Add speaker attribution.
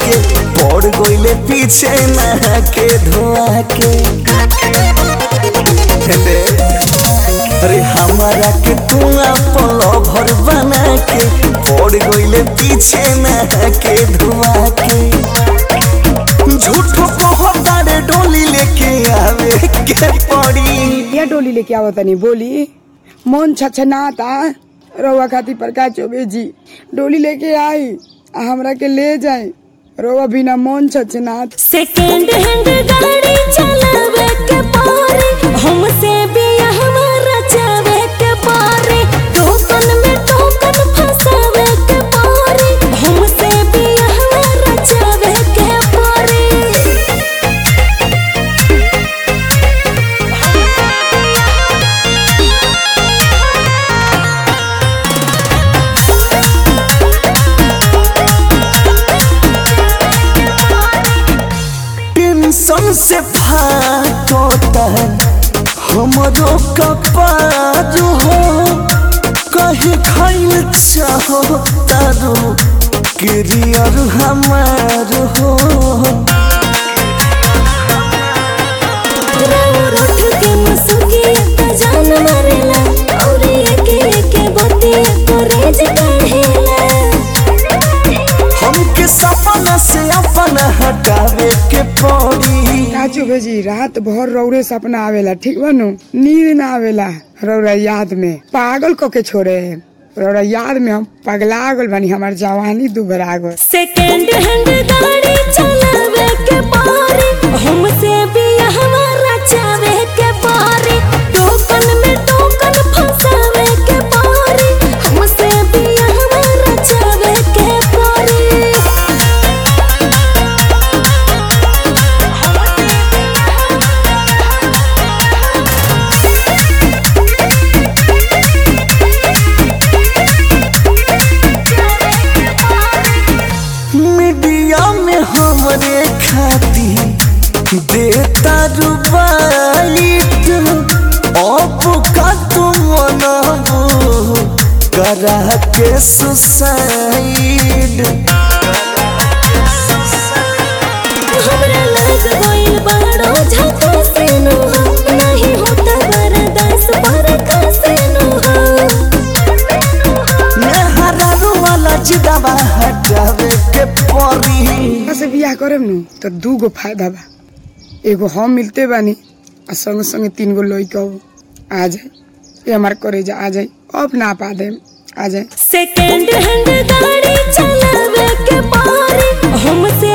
Speaker 1: के पड़ गईले पीछे नहा के धोआ के दे अरे हमारा के तू अपन भर बना के पड़ गईले पीछे नहा के धोआ के झूठो कहतारे डोली लेके आवे के पड़ी
Speaker 2: या डोली लेके आवत तनी बोली मन छछनाता रउआ खातिर प्रकाश चौबे जी डोली लेके आई आ हमरा के ले जाए रउआ बिना मन छछनात
Speaker 3: सेकेंड हैंड गाड़ी चलावे के पारे हमसे भी हमारा चावे के पारे टोकन में टोकन फंसावे के पारे हमसे भी हमारा चावे के पारे
Speaker 1: टेंशन से फाटता हमरो कपार हो कहे खाइल चाहो तारो करियर हमार हो
Speaker 3: राउर उठ के मुसुकी त जान मारेला और एके एके बतिया करेज काढ़ेला
Speaker 1: हमके सपना से अपना हटावे के पड़ी
Speaker 2: का चौबे जी रात भर रौरे सपना आवेला ठीक बानू नींद ना आवेला रौरा याद में पागल क के छोड़े है रौरा याद में हम पगला गल बानी हमार जवानी दुबरा गल
Speaker 3: सेकेंड हैंड गाड़ी चलावे के पारे हमसे भी हमारा चावे के पारे टोकन में टोकन फंसावे के पारे हमसे भी हमारा चावे के पारे
Speaker 1: मीडिया में हमरे खाती देता रुबाइट अब का तुम मनाबो करा के सुसाइड
Speaker 3: हमरा लग गइल बड़ो झका से नो नहीं होता बरदास बरखा से नो
Speaker 1: मेहरा वाला जिदाबा हटावे के परी
Speaker 2: से बियाह करब नु तो दू गो फायदा बा एगो हम मिलते बानी आ संगे संगे तीन गो लइका आ जाए ये हमार करे जा आ जाए अब ना पा दे आ जाए
Speaker 3: सेकेंड हैंड गाड़ी चलावे के पारे हमसे